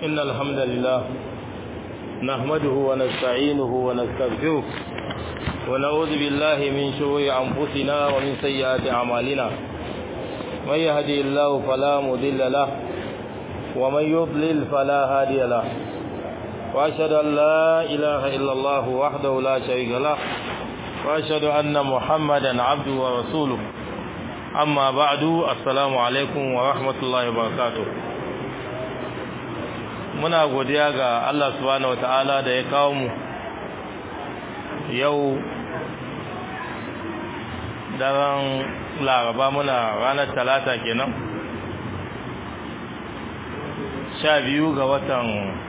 إن الحمد لله نحمده ونستعينه ونستغفره ونعوذ بالله من شرور أنفسنا ومن سيئات أعمالنا من يهدي الله فلا مضل له ومن يضلل فلا هادي له وأشهد أن لا إله إلا الله وحده لا شريك له وأشهد أن محمدا عبده ورسوله أما بعد السلام عليكم ورحمة الله وبركاته muna godiya ga Allah subhanahu wataala da ya kawo mu yau daren laraba muna ranar talata kenan sha biyu ga watan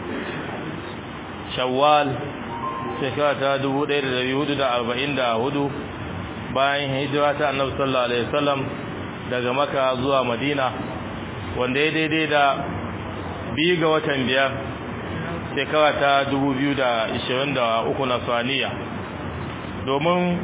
shawwal shekara ta dubu ɗaya da dari hudu da arba'in da hudu bayan hijira ta annabi sallallahu alaihi wasallam daga maka zuwa madina wanda ya daidai da biyu ga watan biyar shekara ta dubu biyu da ishirin da uku na saniya domin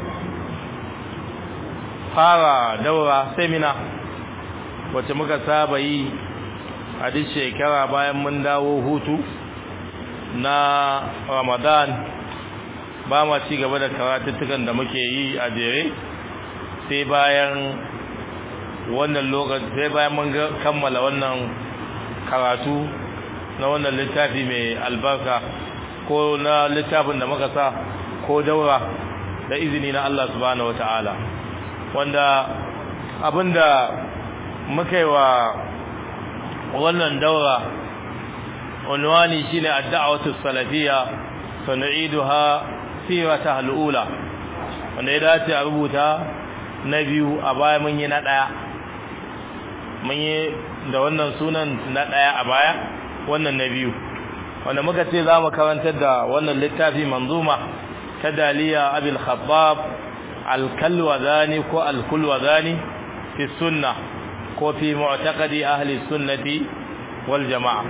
fara daura semina wacce muka saba yi a duk shekara bayan mun dawo hutu na ramadan ba ma ci gaba da karatuttukan da muke yi a jere sai bayan wannan lokaci sai bayan mun kammala wannan karatu na wannan littafi mai albarka ko na littafin da muka sa ko daura da izini na Allah subhanahu wata'ala wanda abinda muka yi wa wannan daura unwani shine ad-da'watu salafiyya san'iduha sirata al-ula wanda ya dace a rubuta na biyu a baya mun yi na daya mun yi da wannan sunan na daya a baya wannan na biyu wanda muka ce za mu karantar da wannan littafi manzuma ta daliya abil khabbab al-kalwazani ko al-kulwazani fi sunna ko fi mu'taqadi ahli sunnati wal jama'a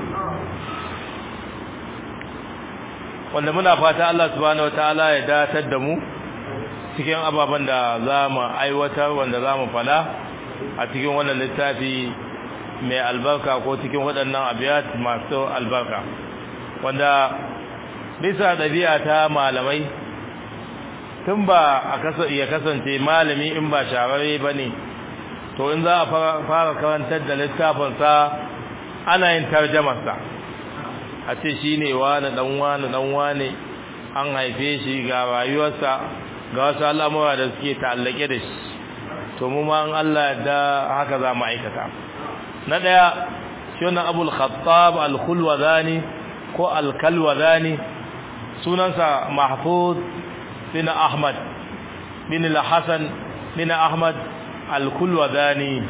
wanda muna fata Allah subhanahu wataala ya datar da mu cikin ababen da za mu aiwatar wanda za mu fada a cikin wannan littafi mai albarka ko cikin waɗannan abiyat masu albarka wanda bisa ɗabi'a ta malamai tun ba a ya kasance malami in ba shararre ba ne to in za a fara karantar da littafinsa ana yin tarjamarsa a ce shi ne wane ɗan wane ɗan wane an haife shi ga rayuwarsa ga wasu al'amura da suke ta'allake da shi to mu ma an Allah da haka za mu aikata na ɗaya shi wannan abul khattab al-khulwazani ko al-kalwazani sunansa mahfuz bin ahmad bin al-hasan bin ahmad al-kulwazani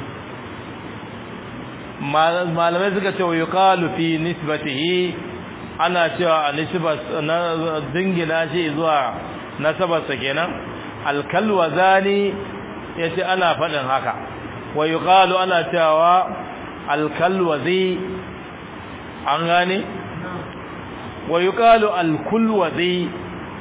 malamai suka ce wa yuqalu fi nisbatihi ana cewa a nisbat na dingina shi zuwa nasabarsa kenan al-kalwazani yace ana faɗin haka wa yuqalu ana cewa al-kalwazi an gane wa yuqalu al-kulwazi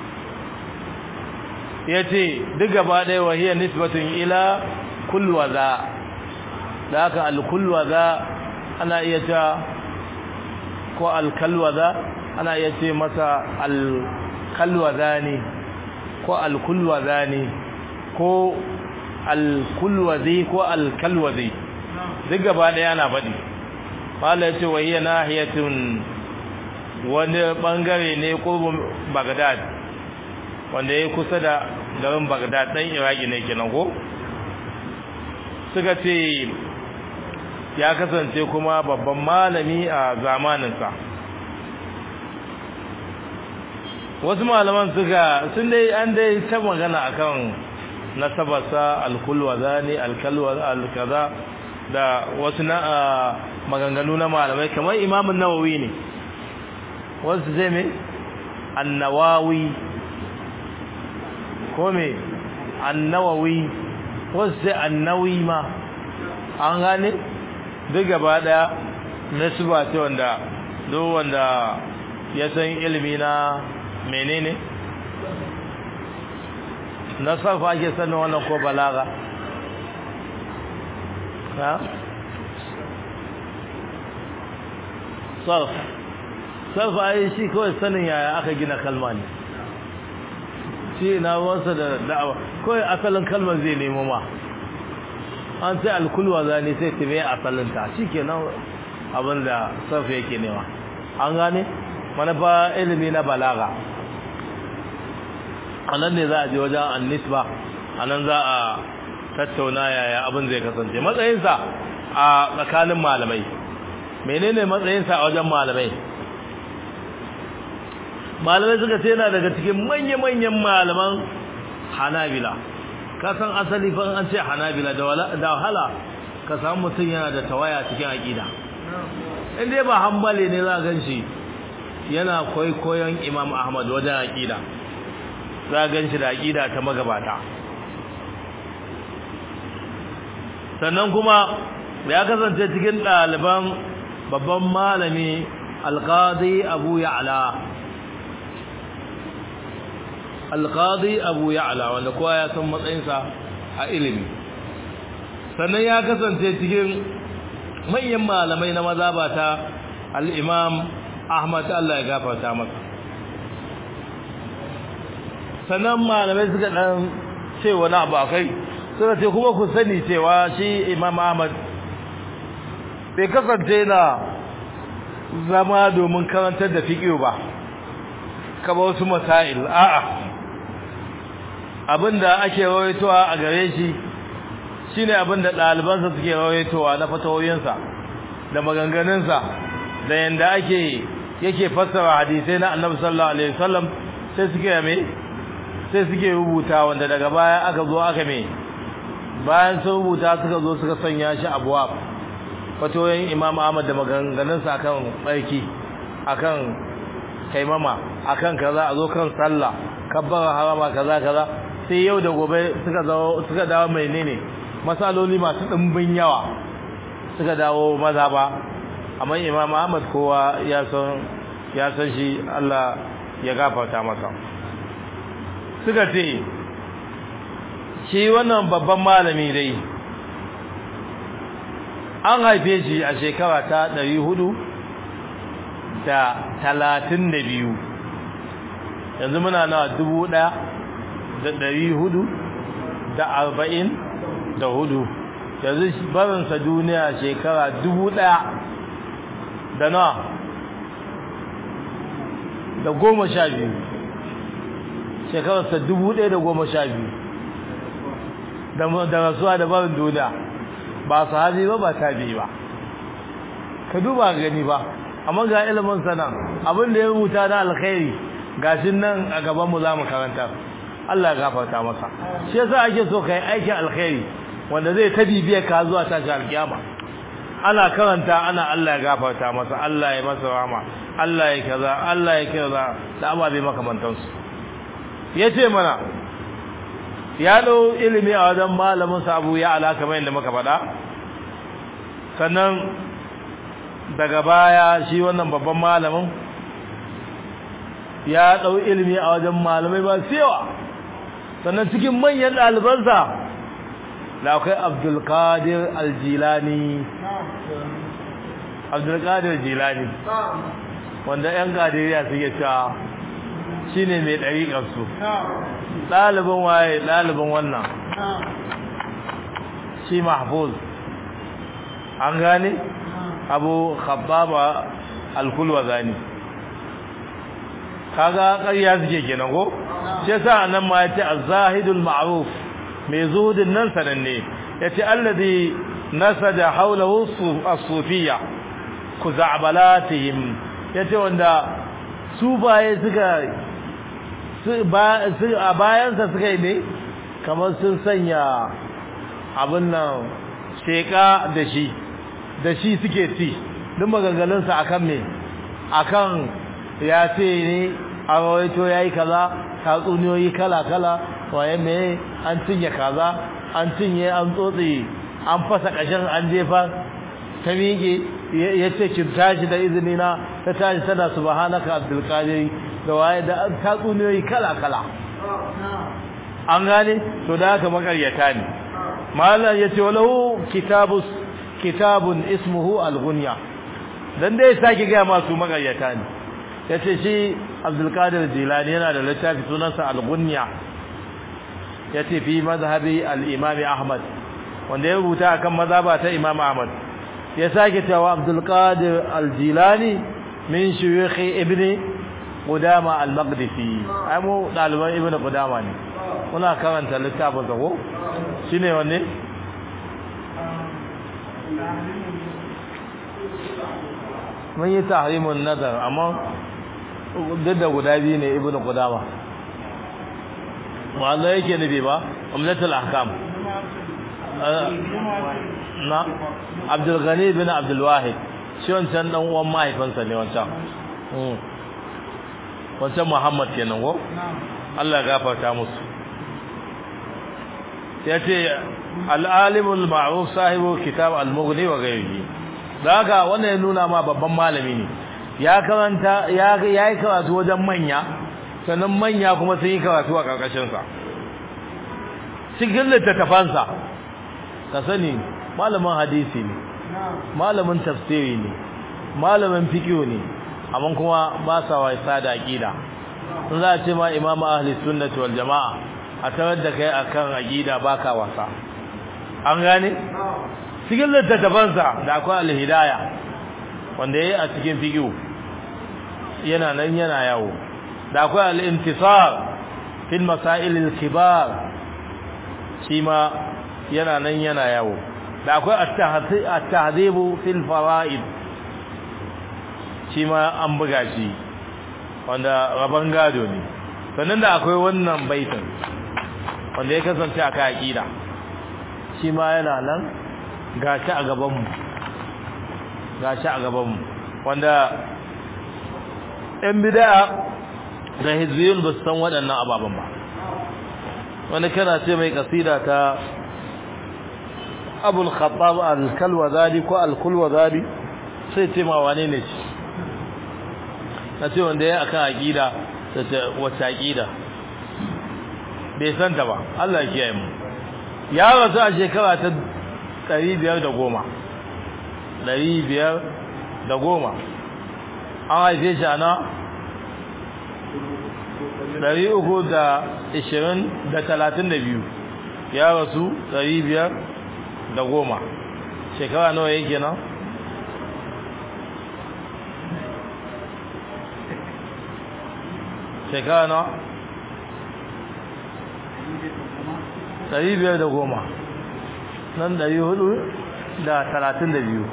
yace duk gaba ɗaya wa hiya nisbatun ila kulwaza da haka al-kulwaza ana iya ta ko al-kalwaza ana iya ce masa al-kalwaza ne ko al-kulwaza ne ko al-kulwazi ko al-kalwazi duk gaba ɗaya ana faɗi qala yace wa hiya nahiyatun wani bangare ne qurbun Baghdad wanda yayi kusa da garin Baghdad dan Iraki ne kenan ko suka ce ya kasance kuma babban malami a zamaninsa wasu malaman suka sun dai an dai ta magana akan nasabarsa alkulwazani alkalwa alkaza da wasu na maganganu na malamai kamar imamun nawawi ne wasu zai mai annawawi ko mai annawawi wasu sai annawi ma an gane duk gaba daya nasuba ce wanda duk wanda ya san ilimi na menene na sarfa ake sanin wannan ko balaga ha sarf sarfa ai shi kawai sanin yaya aka gina kalma ne shi na wansa da da'awa kawai asalin kalmar zai nemo ma an sai alkulwa zane sai ta mai asalinta shi ke nan abin da sarfa yake nema an gane manufa ilimi na balaga a nan ne za a je wajen annisba a nan za a tattauna yaya abin zai kasance matsayinsa a tsakanin malamai menene matsayinsa a wajen malamai malamai suka ce yana daga cikin manya-manyan malaman hanabila ka san asali fa an ce hanabila da wahala ka samu mutum yana da tawaya cikin aƙida in dai ba hambale ne za a gan shi yana kwaikwayon imam ahmad wajen aƙida za a gan shi da aƙida ta magabata sannan kuma ya kasance cikin ɗaliban babban malami alƙadi abu ya'la alƙadi abu ya'la wanda kowa ya san matsayinsa a ilimi sannan ya kasance cikin manyan malamai na mazabata al'imam ahmad Allah ya gafarta masa sannan malamai suka ɗan ce wani abu a kai suka ce kuma ku sani cewa shi imam ahmad bai kasance na zama domin karantar da fiƙiyo ba kaba wasu masail a'a abinda ake rawaitowa a gare shi shine abinda ɗalibansa suke rawaitowa na fatawoyinsa da maganganunsa da yanda ake yake fassara hadisai na annabi sallallahu alaihi wasallam sai suke me sai suke rubuta wanda daga baya aka zo aka me bayan sun rubuta suka zo suka sanya shi abuwa fatoyin imam ahmad da maganganunsa akan tsarki akan kaimama akan kaza a zo kan sallah kabbara harama kaza kaza sai yau da gobe suka dawo suka dawo menene masaloli masu dimbin yawa suka dawo maza ba amma imam ahmad kowa ya san ya san shi Allah ya gafarta masa suka ce shi wannan babban malami dai an haife shi a shekara ta ɗari hudu da talatin da biyu yanzu muna na dubu ɗaya da ɗari hudu da arba'in da hudu yanzu barinsa duniya shekara dubu ɗaya da na da goma sha biyu shekararsa dubu ɗaya da goma sha biyu da rasuwa da barin duniya ba sahabi ba ba tabi ba ka duba gani ba amma ga ilimin sana abin da ya rubuta na alkhairi gashin nan a gaban mu zamu karanta Allah ya gafarta masa shi yasa ake so kai aikin alkhairi wanda zai ta bibiye ka zuwa tashi alkiyama ana karanta ana Allah ya gafarta masa Allah ya masa rahama Allah ya kaza Allah ya kaza da ababe makamantansu yace mana ya dau ilimi a wajen malamin sa Abu ya alaka mai da muka faɗa sannan daga baya shi wannan babban malamin ya dau ilimi a wajen malamai ba yawa sannan cikin manyan ɗalibansa da akwai Abdul Qadir Al-Jilani Abdul Qadir Jilani wanda ƴan Qadiriyya suke cewa shine mai ɗariƙar su ɗalibin waye ɗalibin wannan shi mahfuz an gane abu khabbaba alkulwa gani kaga ƙarya suke kenan ko shi yasa nan ma yace az-zahidul ma'ruf mai zuhudin nan sananne yace alladhi nasada hawlahu as-sufiyya kuza'balatihim yace wanda su baye suka a bayansa suka yi ne kamar sun sanya abin nan sheka da shi da shi suke ci duk maganganunsa akan me akan ya ce ne a rawaito ya yi kaza tatsuniyoyi kala-kala waye me an cinye kaza an cinye an tsotse an fasa ƙashin an jefa ta miƙe ya ce kin tashi da izini na ta tashi tana subhanaka abdul qadir da waye da tatsuniyoyi kala-kala an gane to da haka makaryata ne malam yace walahu kitabus kitabun ismuhu al-ghunya dan dai sake ga masu makaryata ne yace shi Abdul Qadir Jilani yana da littafi sunansa Al-Ghunya yace fi mazhabi al-Imam Ahmad wanda ya rubuta akan mazhaba ta Imam Ahmad ya sake cewa Abdul Qadir Al-Jilani min shuyukh Ibn Qudama Al-Maqdisi ai mu daliban Ibn Qudama ne muna karanta littafin sa ko shine wanne mun yi tahrimun nazar amma duk da guda biyu ne ibnu qudama wanda yake nufi ba umlatul ahkam na abdul ghani bin abdul wahid shi wancan dan uwan mahaifinsa ne wancan wancan muhammad kenan ko Allah gafarta musu yace al-alimul ma'ruf sahibu kitab al-mughni wa ghayrihi daga wannan ya nuna ma babban malami ne ya karanta ya yi karatu wajen manya sannan manya kuma sun yi karatu a karkashin sa cikin littattafansa ka sani malamin hadisi ne malamin tafsiri ne malamin fiqh ne amma kuma ba sa wasa da aqida sun za a ce ma imamu ahli sunnati wal jamaa a tarar da kai akan aqida baka wasa an gane cikin littattafansa da akwai alhidaya wanda yayi a cikin fiqh yana nan yana yawo da akwai al-intisar fil masail al-kibar shi ma yana nan yana yawo da akwai at-tahdhib fil fara'id shi ma an buga shi wanda raban gado ne sannan da akwai wannan baitin wanda ya kasance a kai aqida shi ma yana nan gashi a gabanmu gashi a gabanmu wanda ɗan bid'a da hizbiyun ba su san waɗannan ababen ba wani kana ce mai kasida ta abul khattab al-kalwazali ko al-kulwazali sai ce ma wane ne shi na ce wanda ya akan aqida ta wacce aqida bai santa ba Allah ya kiyaye mu ya rasu a shekara ta ɗari biyar da goma ɗari biyar da goma an haife shi ana ɗari uku da ishirin da talatin da biyu ya rasu ɗari biyar da goma shekara nawa yake nan shekara nawa ɗari biyar da goma nan ɗari hudu da talatin da biyu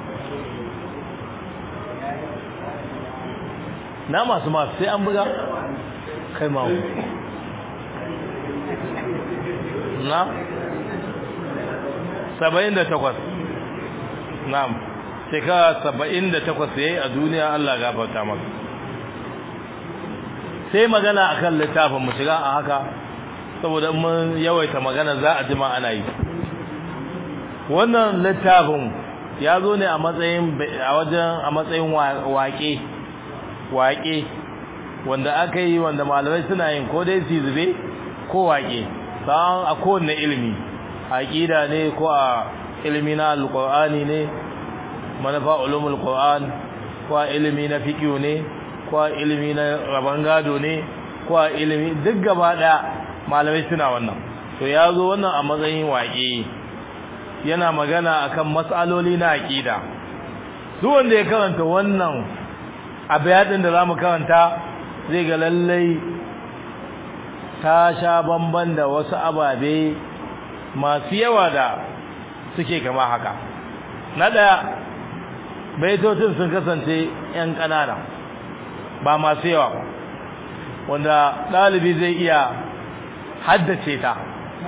na masu masu sai an buga kai mawu na saba'in da takwas na shekara saba'in da takwas ya yi a duniya Allah gafarta maka sai magana akan littafin mu shiga a haka saboda mun yawaita magana za a jima ana yi wannan littafin ya zo ne a matsayin a wajen a matsayin waƙe waƙe wanda aka yi wanda malamai suna yin ko dai su zube ko waƙe sa'an a kowanne ilimi aqida ne ko a ilimi na alqur'ani ne manufa ulumul qur'an ko a ilimi na fiqh ne ko a ilimi na raban gado ne ko a ilimi duk gaba daya malamai suna wannan to ya zo wannan a matsayin waƙe yana magana akan matsaloli na aqida duk wanda ya karanta wannan abayadin da zamu karanta zai ga lallai ta sha bamban da wasu ababe masu yawa da suke kama haka na daya baitocin sun kasance yan kanana ba masu yawa ba wanda dalibi zai iya haddace ta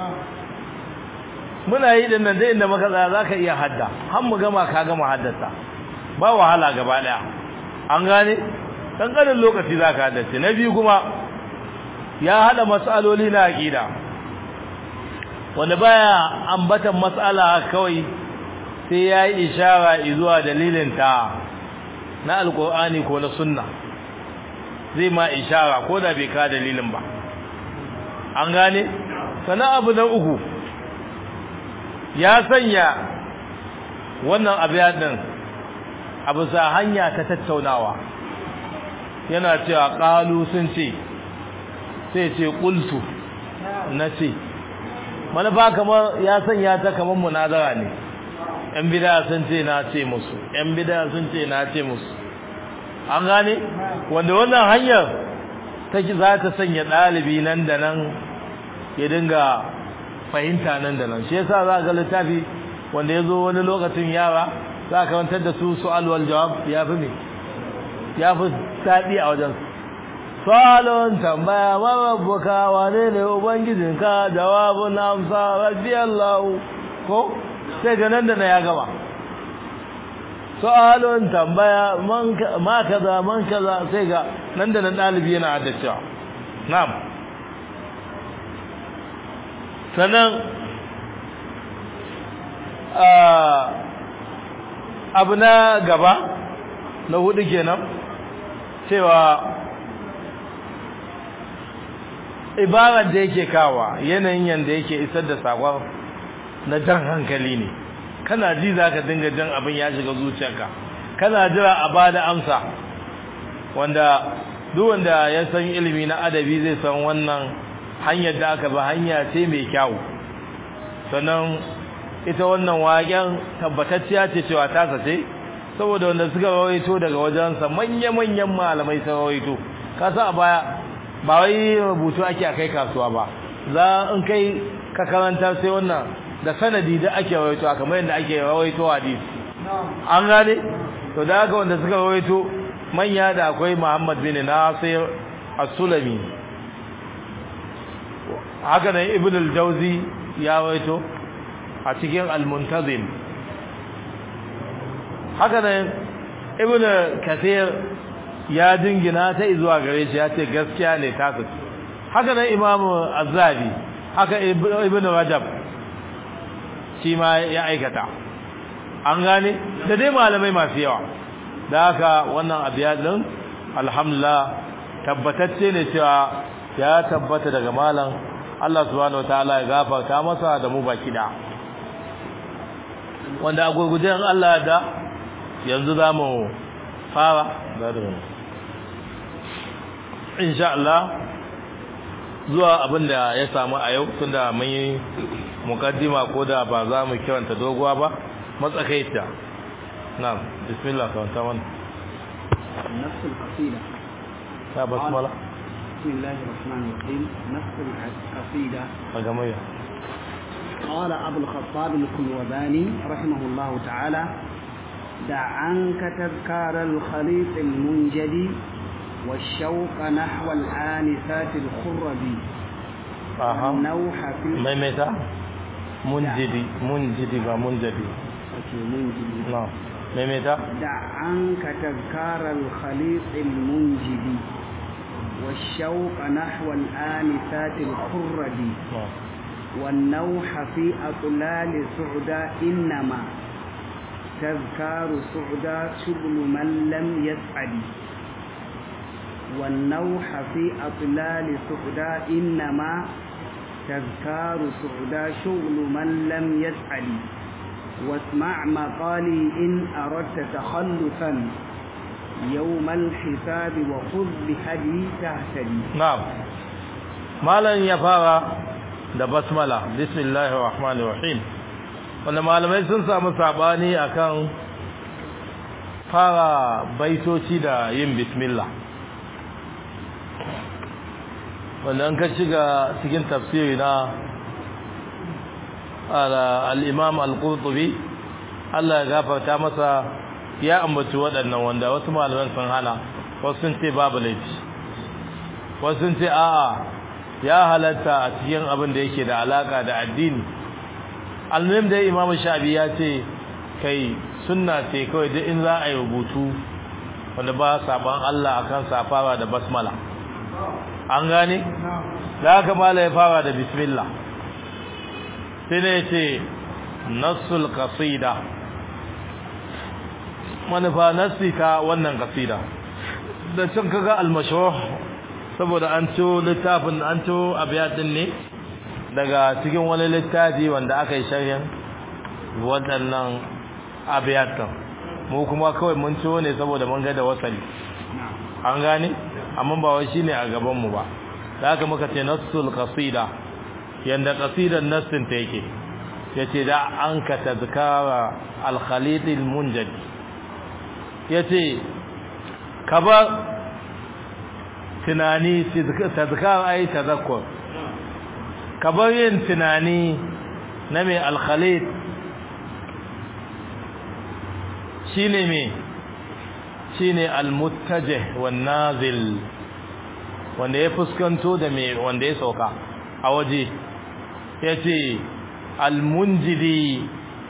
muna yi din nan da inda muka tsaya zaka iya hadda har mu gama ka gama haddasa ba wahala gaba daya an gane kankanin lokaci zaka haddace na biyu kuma ya hada mas'aloli na aqida wanda baya ambatan mas'ala kawai sai yayi ishara zuwa dalilin ta na alqur'ani ko na sunna zai ma ishara ko da bai ka dalilin ba an gane sana abu na uku ya sanya wannan abiyadin abu sa hanya ta tattaunawa yana cewa qalu sun ce sai ce qultu na ce manufa kamar ya sanya ta kamar munazara ne yan bid'a sun ce na ce musu yan bid'a sun ce na ce musu an gane wanda wannan hanyar take za ta sanya dalibi nan da nan ya dinga fahimta nan da nan shi yasa za ga littafi wanda yazo wani lokacin yara za ka karantar da su su'al wal jawab ya fi me ya fi sadi a wajen su'alun tambaya ma rabbuka wane ne ubangijinka jawabun amsa rabbi Allah ko sai ga nan da na ya gaba su'alun tambaya man ma kaza man kaza sai ga nan da nan dalibi yana haddacewa na'am sannan abu na gaba na hudu kenan cewa ibarar da yake kawa yanayin yanda yake isar da sakon na jan hankali ne kana ji za ka dinga jan abin ya shiga zuciyarka kana jira a ba da amsa wanda duk wanda ya san ilimi na adabi zai san wannan hanyar da aka ba hanya ce mai kyau sannan ita wannan waken tabbatacciya ce cewa ta sace saboda wanda suka rawaito daga wajensa manya-manyan malamai sun rawaito kasa a baya ba wai rubutu ake a kai kasuwa ba za in kai ka karanta sai wannan da sanadi da ake rawaito kamar yadda ake rawaito hadisi an gane to da haka wanda suka rawaito manya da akwai Muhammad bin Nasir as-Sulami haka nan Ibn al-Jawzi ya rawaito a cikin al-Muntazim haka nan Ibn Kathir ya dingina ta zuwa gare shi ya ce gaskiya ne ta haka nan Imam Az-Zabi haka Ibn Rajab shi ma ya aikata an gane da dai malamai masu yawa da haka wannan abiya din alhamdulillah tabbatacce ne cewa ya tabbata daga malam Allah subhanahu wataala ya gafarta masa da mu baki da wanda a gurgujen Allah da yanzu zamu fara da insha Allah zuwa abin da ya samu a yau tunda mun yi mukaddima ko da ba za mu kiranta doguwa ba matsakaita na'am bismillah ka wanta mana نفس القصيدة ta basmala بسم الله الرحمن الرحيم نفس القصيدة a gamayya قال أبو الخطاب الكلوباني رحمه الله تعالى دع عنك تذكار الخليط المنجدي والشوق نحو الآنسات الخربي aha والنوح في maimaita munjidi munjidi ba munjadi أوكي، منجدي na'am maimaita دع عنك تذكار الخليط المنجدي والشوق نحو الآنسات الخربي na'am والنوح في أطلال سعدا إنما تذكار سعدا شغل من لم يسعد والنوح في أطلال سعدا إنما تذكار سعدا شغل من لم يسعد واسمع مقالي إن أردت تخلفا يوم الحساب وخذ بهدي تهتدي na'am malan ya fara da basmala bismillahir rahmanir rahim wanda malamai sun samu sabani akan fara baitoci da yin bismillah wanda an ka shiga cikin tafsiri na al-imam al-qurtubi Allah ya gafarta masa ya ambaci waɗannan wanda wasu malaman sun hana wasu sun ce babu laifi wasu sun ce a'a ya halatta a cikin abin da yake da alaka da addini almuhim da imamu shafi ya ce kai sunna ce kawai duk in za a yi rubutu wanda ba saban Allah akan safara da basmala an gane da haka mala ya fara da bismillah sai ne ce nassul qasida manufa nassi ta wannan qasida da can kaga al-mashruh saboda an ciwo littafin an ciwo abiyatin ne daga cikin wani littafi wanda aka yi sharhin waɗannan abiyatan mu kuma kawai mun ciwo ne saboda mun ga da wasali an gane amma ba wai shine a gaban mu ba da haka muka ce nassul qasida yanda qasidar nassin ta yake yace da an ka tazkara al khalid al munjad yace kaba tunani tazkar ai tazakkur kabar yin tunani na mai al khalid shine me shine al muttajih wan nazil wanda ya fuskanto da me wanda ya sauka a waje yace almunjidi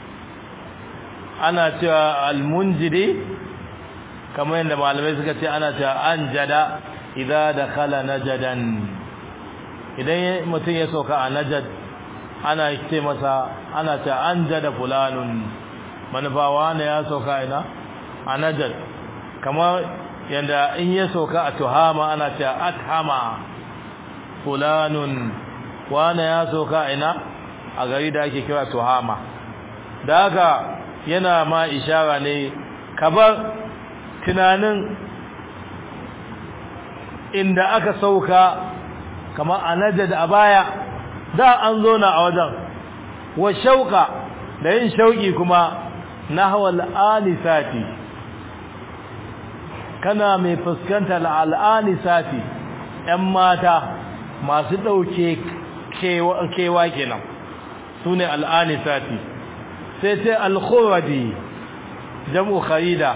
ana cewa almunjidi kamar yadda malamai suka ce ana cewa anjada idza dakhala najadan idan mutum ya sauka a najad ana ce masa ana cewa anjada fulanun manufawa ne ya sauka ina a najad kamar yanda in ya sauka a tuhama ana cewa athama fulanun wane ya sauka ina a gari da ake kira tuhama da haka yana ma ishara ne kabar tunanin inda aka sauka kamar a najad a baya da an zo na a wajen wa shauka da yin shauki kuma nahwal anisati kana mai fuskantar al'ani sati ‘yan mata masu ɗauke kewa kenan su ne al'ani sati sai sai alkhuradi jam'u kharida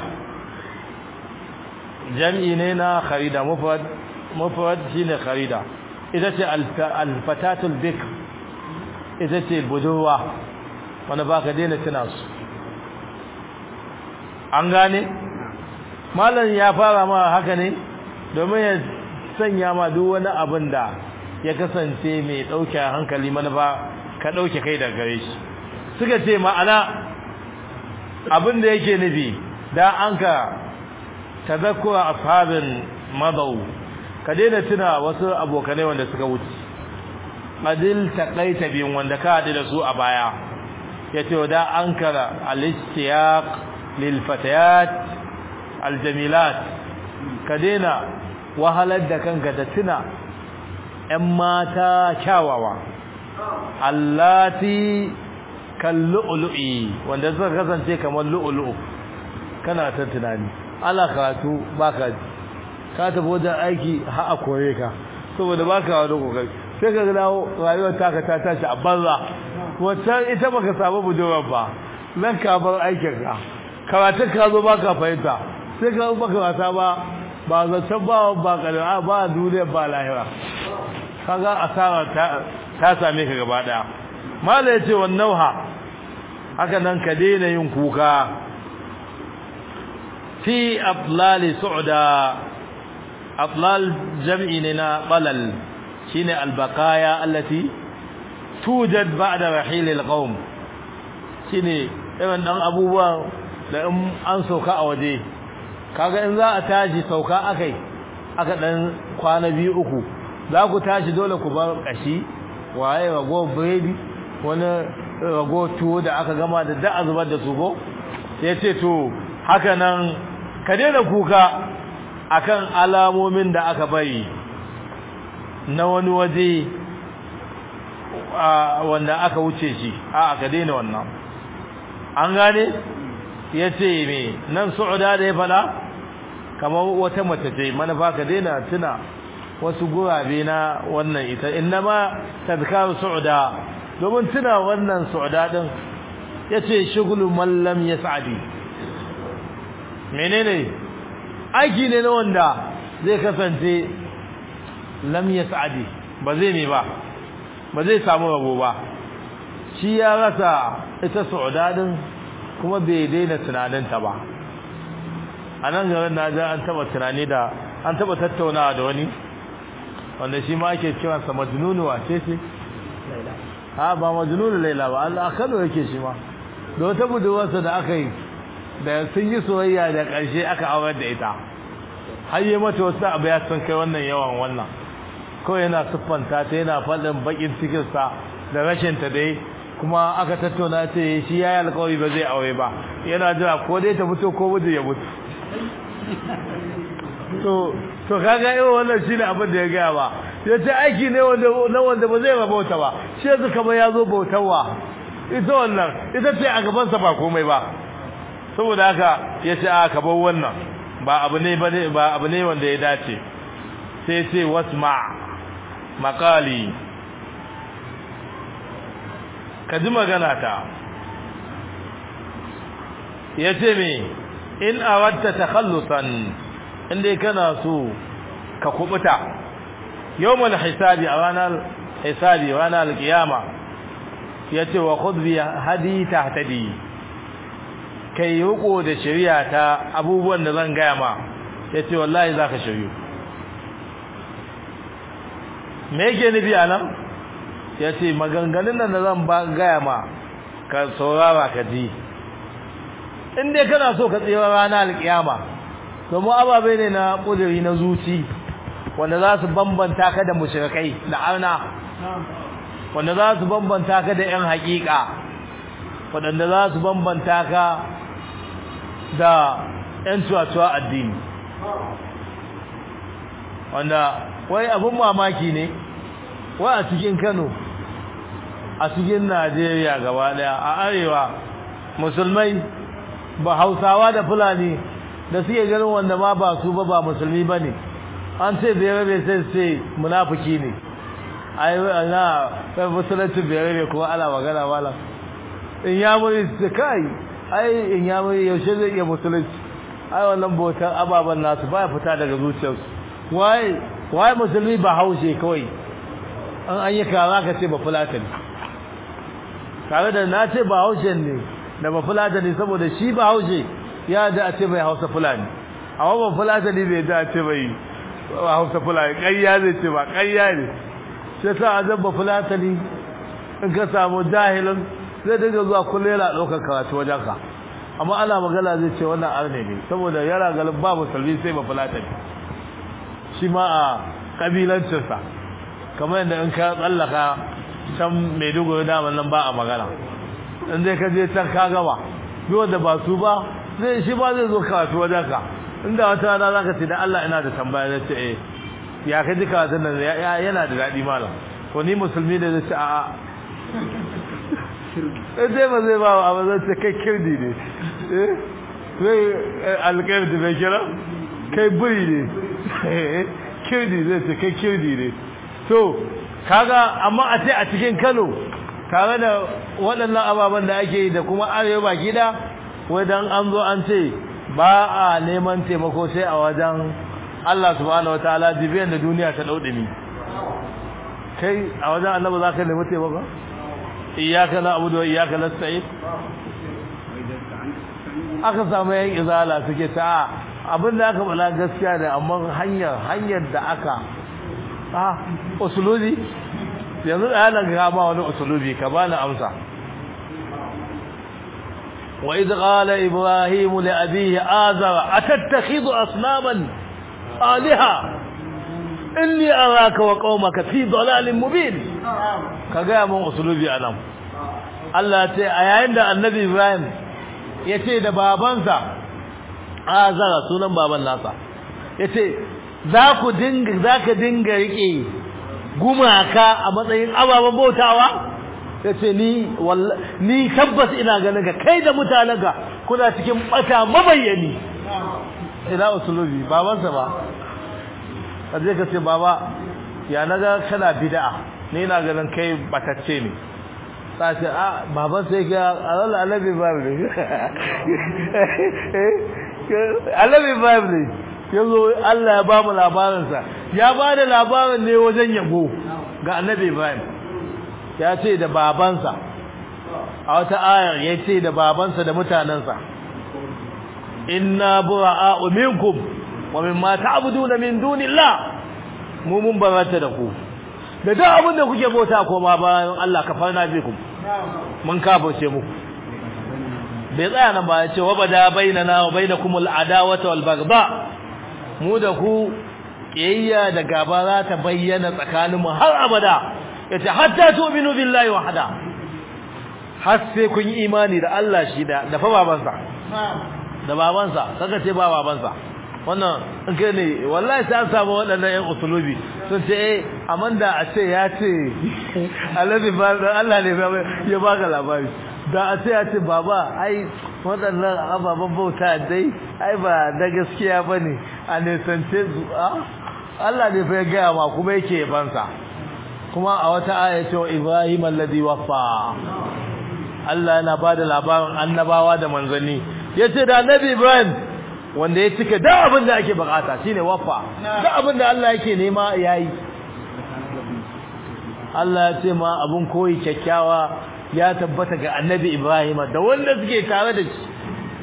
jam'i ne na kharida mufrad shi ne kharida ita ce alfatatul bik ita ce budurwa wanda ba ka daina tuna su an gane? malam ya fara ma haka ne domin ya sanya ma duk wani abin da ya kasance mai ɗauke hankali manufa ka ɗauke kai daga gare shi suka ce ma'ana abin da yake nufi da an ka tazakkura ashabin madau ka daina tuna wasu abokanai wanda suka wuce adil taqaita biyun wanda ka haɗu da su a baya yace da an kara al-istiyaq lil fatayat aljamilat ka daina wahalar da kanka da tuna ƴan mata kyawawa allati kallu'lu'i wanda suka kasance kamar lu'lu'u kana ta tunani ala karatu baka ji ka tafi wajen aiki har a koye ka saboda baka wani kokari sai ka dawo rayuwar taka ta tashi a banza wancan ita baka samu budurwar ba nan ka bar aikin ka karatun ka zo baka fahimta sai ka baka wasa ba ba zancen ba ba kalma ba duniya ba lahira kaga asara ta ta same ka gaba daya mala yace wan nauha haka nan ka daina yin kuka fi atlali su'da atlal jam'i ne na balal shine albaqaya allati tujad ba'da rahil alqawm shine irin dan abubuwa da in an sauka a waje kaga in za a tashi sauka akai aka dan kwana biyu uku za ku tashi dole ku bar kashi waye rago biredi wani rago tuwo da aka gama da da zubar da su go sai ce to haka nan ka daina kuka akan alamomin da aka bari na wani waje wanda aka wuce shi a ka daina wannan an gane yace me nan su'uda da ya fada kamar wata mace ce manufa ka daina tuna wasu gurabe na wannan ita innama tadhkaru su'uda domin tuna wannan su'uda din yace shugulu man lam yas'adi menene aiki ne na wanda zai kasance lam yas'adi ba zai ne ba ba zai samu rabo ba shi ya rasa ita su'uda din kuma bai daina tunaninta ba a nan garin na an taba tunani da an taba tattaunawa da wani wanda shi ma ake cewa sa majnunu wace ce ha ba majnunu laila ba Allah Kano yake shi ma da wata budurwarsa da aka yi da sun yi soyayya da ƙarshe aka aurar da ita har yi mata wasu abu ya san kai wannan yawan wannan kawai yana siffanta ta yana faɗin baƙin cikinsa da rashin ta dai kuma aka tattauna ce shi ya yi alkawari ba zai aure ba yana jira ko dai ta mutu ko mutu ya mutu to to kaga irin wannan shine abin da ya gaya ba ya ce aiki ne wanda na wanda ba zai rabauta ba shi yanzu kamar ya zo bautarwa ita wannan ita ce a gabansa ba komai ba saboda haka ya ce a ka bar wannan ba abu ne ba abu ne wanda ya dace sai ce wasma maqali ka ji magana ta ya ce me in awadta takhallusan inda kana so ka kubuta yawmul hisabi a ranar hisabi ranar alkiyama yace wa khudh bi hadi tahtadi kai riko da shari'a ta abubuwan da zan gaya ma yace wallahi zaka shiryu me yake nufi anan yace maganganun nan da zan ba gaya ma ka saurara ka ji in dai kana so ka tsira ranar alkiyama domin ababe ne na kudiri na zuci wanda za su bambanta ka da mushrikai da arna wanda za su bambanta ka da yan hakika wanda za su bambanta ka da yan tuwatuwa addini wanda wai abin mamaki ne wai a cikin Kano a cikin Najeriya gaba daya a arewa musulmai ba Hausawa da Fulani da suke ganin wanda ma ba su ba ba musulmi bane an ce bai rabe sai sai munafiki ne ai ana kai musulunci bai rabe kuma ana magana wala in ya muri su kai ai in ya muri yaushe zai iya musulunci ai wannan bautar ababan nasu baya fita daga zuciyarsu wai wai musulmi ba haushe kawai an an yi kaza ka ce ba fulatani tare da na ce ba haushe ne da ba fulatani saboda shi ba haushe ya da a ce bai hausa fulani amma ba fulatani bai da a ce bai hausa fulani ƙayya zai ce ba ƙayya ne sai sa azan ba fulatani in ka samu jahilin zai dinga zuwa kullum yana ɗaukar karatu wajen ka amma ana magana zai ce wannan arne ne saboda yana galin ba musulmi sai ba fulatani shi ma a ƙabilancinsa kamar yadda in ka tsallaka can maiduguri daman nan ba a magana in dai ka je can ka gama duk wanda ba su ba zai shi ba zai zo karatu wajen ka inda wata rana za ka ce da Allah ina da tambaya zai ce eh ya ka ji karatun nan yana da daɗi malam to ni musulmi da zai ce a'a in dai ba zai ba wa abu zai ce kai kirdi ne zai alƙairdi mai kira kai buri ne kirdi zai ce kai kirdi ne to kaga amma a ce a cikin Kano tare da waɗannan ababen da ake yi da kuma arewa gida wadan an zo an ce ba a neman taimako sai a wajen Allah subhanahu wataala dibiyan da duniya ta daude ni kai a wajen annabi za ka nemi taimako iyyaka na'budu wa iyyaka nasta'in aka samu yan izala suke ta abin da aka bala gaskiya da amma hanyar hanyar da aka ah usulubi yanzu da yana ga ba wani usulubi ka bani amsa wa idh qala ibrahim li abihi azara atattakhidhu asnaman alaha inni araka wa qaumaka fi dalalin mubin kaga mun usulubi anan Allah ce a yayin da annabi ibrahim yace da babansa azara sunan baban nasa yace za ku dinga zaka dinga rike gumaka a matsayin ababen bautawa yace ni ni tabbas ina ganin ka kai da mutanenka kuna cikin bata mabayyani ila usulubi babansa ba kaje ka ce baba ya naga kana bid'a ni ina ganin kai batacce ne sace a baban sai ga Allah annabi babu ne annabi babu ne yazo Allah ya ba mu labarin sa ya ba da labarin ne wajen yabo ga annabi Ibrahim ya ce da babansa a wata ayar ya ce da babansa da mutanansa inna bura'a'u minkum wa mimma ta'buduna min dunillah mu mun barata da ku da duk abin da kuke bauta koma bayan Allah kafarna bikum mun kafirce muku bai tsaya nan ba ya ce wa bada bainana wa bainakum al-adawata wal baghdha mu da ku kiyayya da gaba za ta bayyana tsakaninmu har abada yace hatta tu'minu billahi wahda har sai kun yi imani da Allah shi da da fa babansa da babansa kaga ce ba babansa wannan kai ne wallahi sai an samu waɗannan ƴan usulubi sun ce eh amanda a ce ya ce alladhi ba Allah ne ya baka labari da a ce ya ce baba ai waɗannan ababen bauta dai ai ba da gaskiya bane a nesance su Allah ne fa ya gaya ma kuma yake yabansa kuma a wata aya ce wa Ibrahim alladhi waffa Allah yana bada labarin annabawa da manzanni yace da annabi Ibrahim wanda ya cika duk abin da ake bukata shine waffa duk abin da Allah yake nema yayi Allah ya ce ma abun koyi kyakkyawa ya tabbata ga annabi Ibrahim da wanda suke tare da shi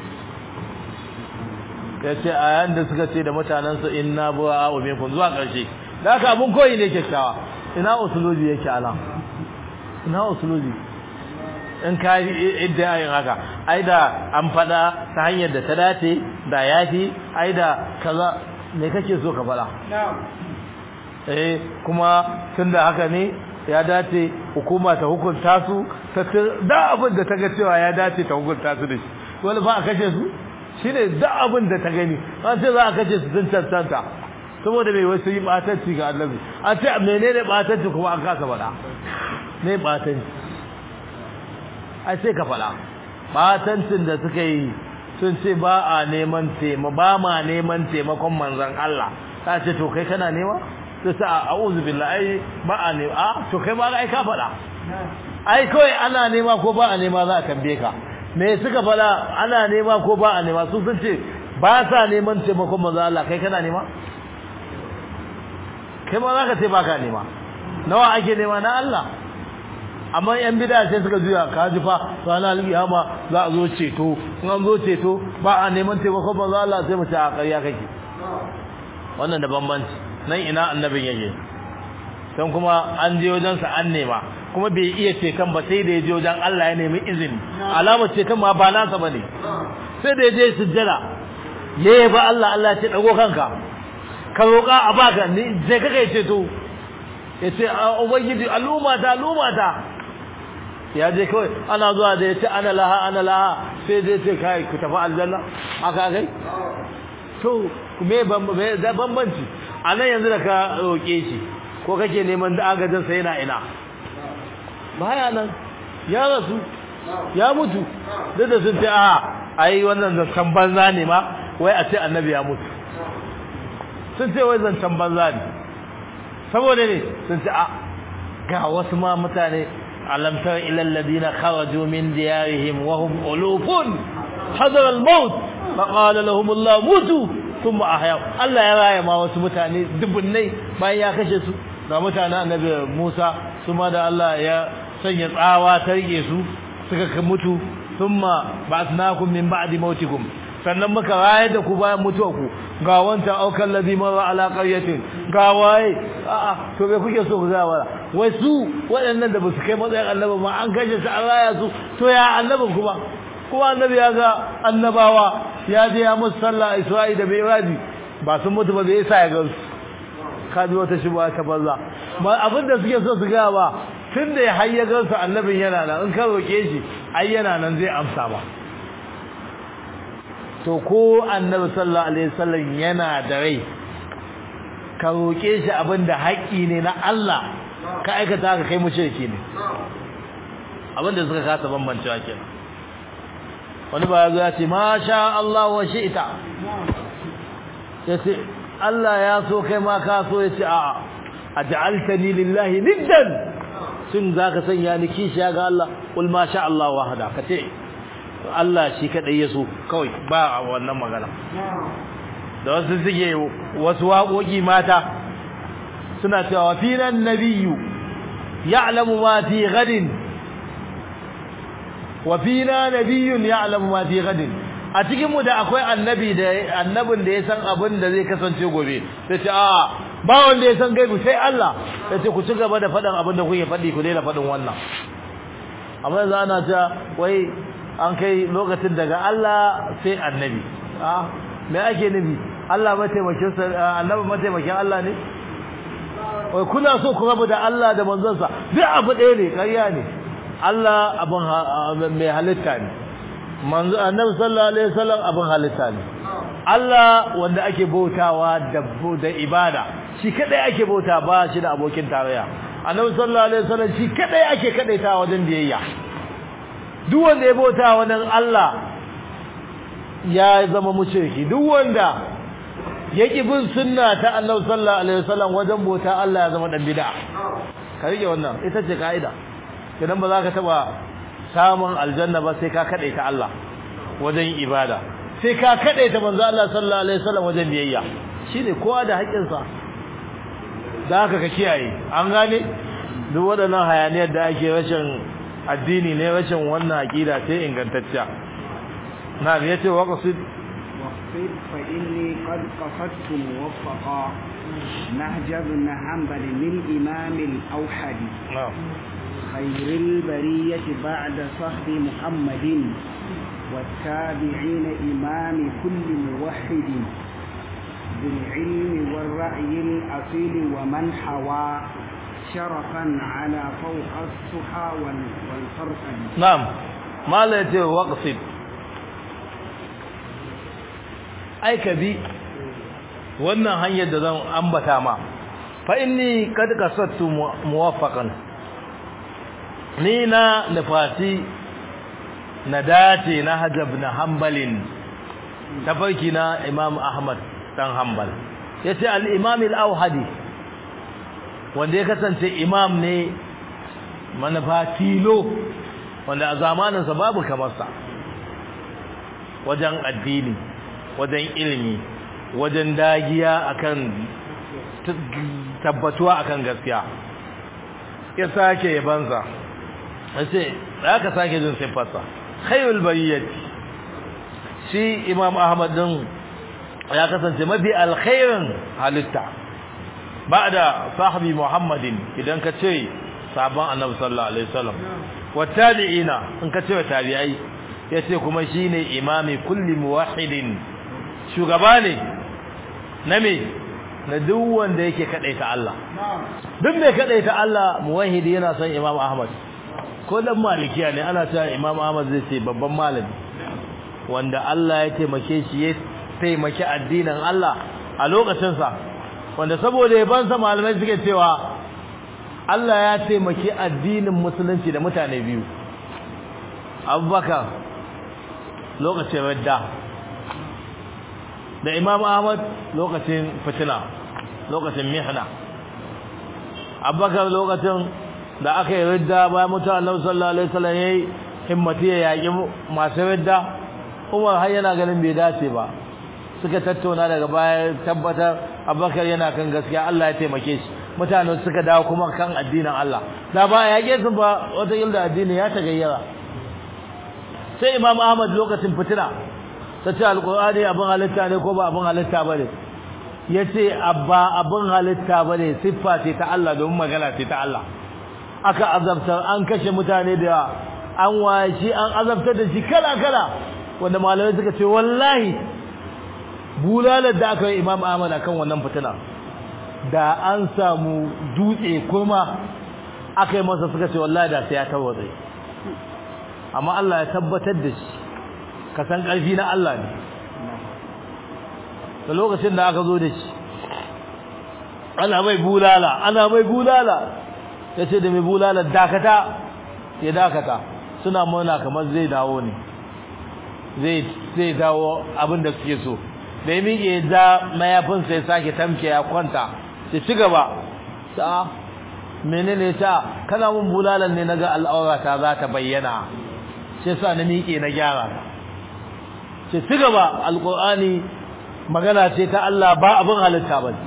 yace ayan da suka ce da mutanansa inna bu'a minkum zuwa karshe da haka abun koyi ne kyakkyawa ina usulubi yake ala ina usulubi in ka idda yin haka ai da an fada ta hanyar da ta dace da yafi ai da kaza me kake so ka fada eh kuma tunda haka ne ya dace hukuma ta hukunta su ta da abin da ta ga cewa ya dace ta hukunta su da shi wani ba a kashe su shine da abin da ta gani an ce za a kashe su sun cancanta saboda mai wasu yi batanci ga annabi an ce menene batanci kuma an kasa faɗa ne batanci ai sai ka faɗa batancin da suka yi sun ce ba a neman taimako ba ma neman taimakon manzon Allah ta ce to kai kana nema sai sa a'udhu billahi ai ba a nema a to kai ma ai ka faɗa ai kawai ana nema ko ba a nema za a tambaye ka me suka faɗa ana nema ko ba a nema su sun ce ba sa neman taimakon manzon Allah kai kana nema kai ma za ka ce ba ka nema nawa ake nema na Allah amma yan bid'a sai suka juya ka ji fa ranar alƙiyama za a zo ceto in an zo ceto ba a neman taimakon manzo Allah sai mu ce a ƙarya kake wannan da bambanci nan ina annabin yake dan kuma an je wajen sa an nema kuma bai iya ceton ba sai da ya je wajen Allah ya nemi izini alamar ceton ma ba nasa bane sai da ya je sujjada yayi ba Allah Allah ya ce dago kanka ka roƙa a baka ni sai kake ceto yace ubangiji al'umma ta al'umma ta ya je kawai ana zuwa da yace ana laha ana laha sai dai ce kai ku tafi aljanna aka kai to me da bambanci anan yanzu da ka roke shi ko kake neman da agajin sa yana ina baya nan ya rasu ya mutu duk da sun ce a ai wannan zancen banza ne ma wai a ce annabi ya mutu sun ce wai zancen banza ne saboda ne sun ce a ga wasu ma mutane alam tara ila alladhina kharaju min diyarihim wa hum ulufun hadar al-maut fa qala lahum Allah mutu thumma ahya Allah ya raya ma wasu mutane dubunnai bayan ya kashe su ga mutanen annabi Musa su ma da Allah ya sanya tsawa ta rike su suka mutu thumma ba'athnakum min ba'di mautikum sannan muka rayar da ku bayan mutuwa ku ga wancan aukan ladhi marra ala qaryatin ga waye a'a to me kuke so ku ga wala wai su waɗannan da basu kai matsayin annabi ma an kashe su an raya su to ya annabi kuma kuma annabi ya ga annabawa ya je ya musu sallah Isra'i da Mi'raji ba sun mutu ba bai isa ya ga su ka ji wata shubha ta banza ma abin da suke so su ga ba tunda ya hayya gansu annabin yana nan in ka roke shi ai yana nan zai amsa ba to ko annabi sallallahu alaihi wasallam yana da rai ka roke shi abinda haƙi ne na Allah ka aikata ka kai mushriki ne abinda suka kasa bambancewa kenan wani ba yazo ya ce masha Allah wa shi'ta yace Allah ya so kai ma ka so yace a aj'altani lillahi niddan shin zaka sanya ni kishiya ga Allah kul masha Allah wahda kace Allah shi kadai ya so kawai ba wannan magana da wasu suke wasu waƙoƙi mata suna cewa finan nabiyyu ya'lamu ma fi gadin wa fina nabiyyun ya'lamu ma fi gadin a cikin mu da akwai annabi da annabin da ya san abin da zai kasance gobe sai ce a ba wanda ya san gaibu sai Allah sai ce ku ci gaba da faɗin abin da kuke faɗi ku daina faɗin wannan amma yanzu ana ta wai an kai lokacin daga Allah sai annabi ah me ake nufi Allah mataimakin sa annabi mataimakin Allah ne wai kuna so ku rabu da Allah da manzonsa duk abu ɗaya ne ƙarya ne Allah abin mai halitta ne manzo annabi sallallahu alaihi wasallam abin halitta ne Allah wanda ake bautawa da da ibada shi kadai ake bauta ba shi da abokin tarayya annabi sallallahu alaihi wasallam shi kadai ake kadaita wajen biyayya duk wanda ya bauta wannan Allah ya zama mushriki duk wanda yaki bin sunna ta annabi sallallahu alaihi wasallam wajen bauta Allah ya zama dan bid'a ka rike wannan ita ce kaida idan ba za ka taba samun aljanna ba sai ka kadaita Allah wajen ibada sai ka kadaita manzo Allah sallallahu alaihi wasallam wajen biyayya shine kowa da haƙƙinsa da haka ka kiyaye an gane duk waɗannan hayaniyar da ake rashin addini ne rashin wannan aqida sai ingantacciya na yace waqsid واقصد فإني قد قصدت موفقا نهج ابن حنبل من إمام الأوحد na'am خير البرية بعد صحب محمد والتابعين إمام كل موحد بالعلم والرأي الأصيل ومن حوى شرفا على فوق السحى وال- والفرقد na'am mala yace waqsid ai ka bi wannan hanyar da zan ambata ma fa inni kad kasattu mu- muwaffaqan ni na nufati na dace na hajab na hambalin tafarki na imam ahmad dan hanbal yace al-imam al-auhadi wanda ya kasance imam ne manufa tilo wanda a zamaninsa babu kamarsa wajen addini wajen ilimi wajen dagiya akan tabbatuwa akan gaskiya ya sake yabansa yace za ka sake jin siffarsa khairul bariyati shi imam ahmad din ya kasance mafi alkhairin halitta ba'da sahabi muhammadin idan ka ce sabon annabi sallallahu alaihi wasallam wattabi'ina in ka ce tabi'ai yace kuma shine imami kulli muwahhidin shugaba ne na me na duk wanda yake kadaita Allah duk mai kadaita Allah muwahhidi yana son imam ahmad ko dan malikiya ne ana cewa imam ahmad zai ce babban malami wanda Allah ya taimake shi ya taimaki addinin Allah a lokacin sa wanda saboda yabansa malamai suke cewa Allah ya taimaki addinin musulunci da mutane biyu Abubakar lokacin radda da Imam Ahmad lokacin fitina lokacin mihna Abubakar lokacin da aka yi radda bayan mutuwar Annabi sallallahu alaihi wasallam yayi himmati ya yaki masu radda Umar har yana ganin bai dace ba suka tattauna daga baya tabbatar Abubakar yana kan gaskiya Allah ya taimake shi mutane suka dawo kuma kan addinin Allah da ba ya yake su ba wata yilda addini ya tagayyara sai Imam Ahmad lokacin fitina tace alqur'ani abin halitta ne ko ba abin halitta bane yace abba abin halitta bane siffa ce ta Allah domin magana ce ta Allah aka azabtar an kashe mutane da an washi an azabtar da shi kala kala wanda malamai suka ce wallahi bulalar da aka yi Imam Ahmad akan wannan fitina da an samu dutse kuma aka yi masa suka ce wallahi da sai ya tawatsa amma Allah ya tabbatar da shi ka san ƙarfi na Allah ne da lokacin da aka zo da shi ana mai bulala ana mai bulala ya ce da mai bulala dakata ya dakata suna murna kamar zai dawo ne zai dawo abin da suke so da ya miƙe da mayafinsa ya sake tamke ya kwanta ya ci gaba ta menene ta kana mun bulalan ne naga al'aurata za ta bayyana sai sa na miƙe na gyara ce ci gaba alƙur'ani magana ce ta Allah ba abin halitta ba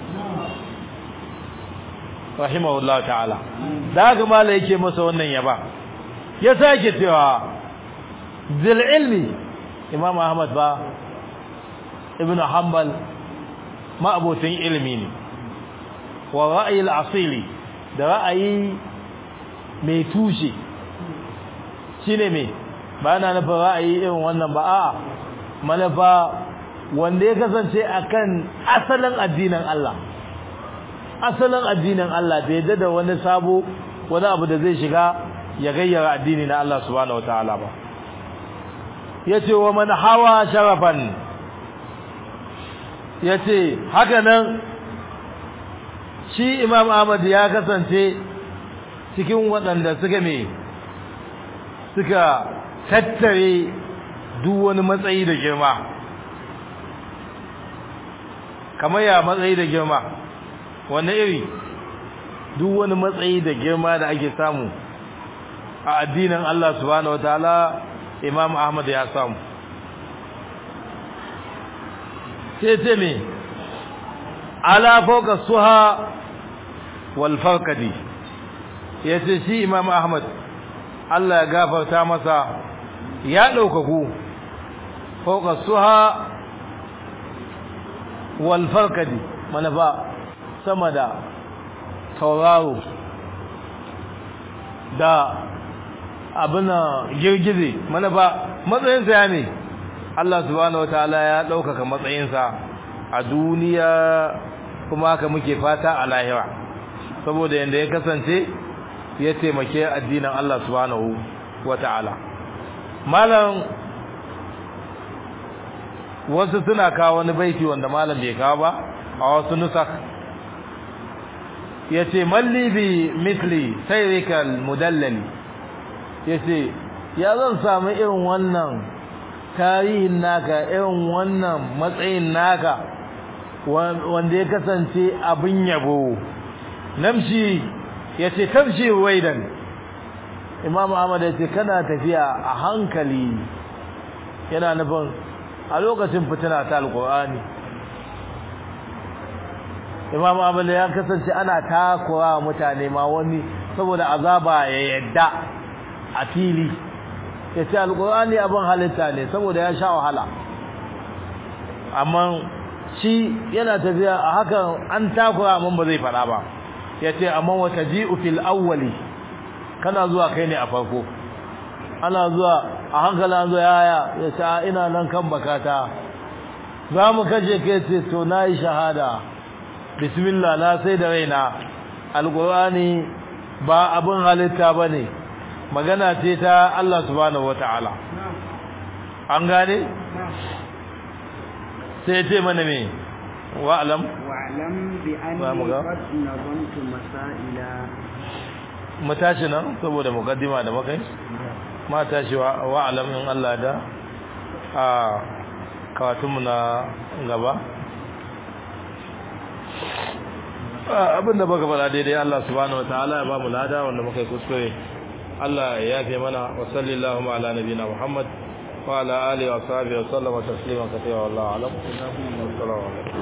rahimahullah ta'ala da haka mala yake masa wannan yaba ya sake cewa zil ilmi imam ahmad ba ibn hanbal ma abotin ilimi ne wa ra'ayi al-asili da ra'ayi mai tushe shine me ba na nufin ra'ayi irin wannan ba a manufa wanda ya kasance akan asalin addinin Allah asalin addinin Allah bai yadda da wani sabo wani abu da zai shiga ya gayyara addini na Allah subhanahu wataala ba yace wa man hawa sharafan yace haka nan shi imam ahmad ya kasance cikin waɗanda suka me suka tattare duk wani matsayi da girma kamar ya matsayi da girma wani iri duk wani matsayi da girma da ake samu a addinin Allah subhanahu wataala Imam Ahmad ya samu sai ce me ala fawqa suha wal farqadi yace shi Imam Ahmad Allah ya gafarta masa ya daukaku fawqa suha wal farqadi manafa sama da tauraro da abin girgize mana ba matsayinsa ya ne Allah subhanahu wataala ya ɗaukaka matsayinsa a duniya kuma haka muke fata a lahira saboda yadda ya kasance ya taimake addinin Allah subhanahu wataala malam wasu suna kawo wani baiti wanda malam bai kawo ba a wasu nusak yace malli bi mithli sayrikal mudallali yace ya zan samu irin wannan tarihin naka irin wannan matsayin naka wanda ya kasance abin yabo namshi yace tamshi waidan imam ahmad yace kana tafiya a hankali yana nufin a lokacin fitina ta alqur'ani imam ahmad ya kasance ana takura mutane ma wani saboda azaba ya yadda a fili ya ce alkur'ani abin halitta ne saboda ya sha wahala amma shi yana tafiya a hakan an takura amma ba zai faɗa ba ya ce amma wata ji'u fil awwali kana zuwa kai ne a farko ana zuwa a hankali an zo yaya ya ce ina nan kan bakata za mu kashe kai ce to na yi shahada bismillah na sai da raina alkur'ani ba abin halitta ba ne magana ce ta Allah subhanahu wata'ala an gane sai ce mana me wa'alam wa'alam bi anni qad nazamtu masaila matashi nan saboda mukaddima da makai ma tashi wa'alam in Allah da a kawatunmu na gaba abinda baka fara daidai Allah subhanahu wataala ya ba mu lada wanda muka yi kuskure Allah ya yafe mana wa sallallahu ala nabiyina Muhammad wa ala alihi wa sahbihi wa sallama tasliman kathira wallahu a'lam assalamu alaikum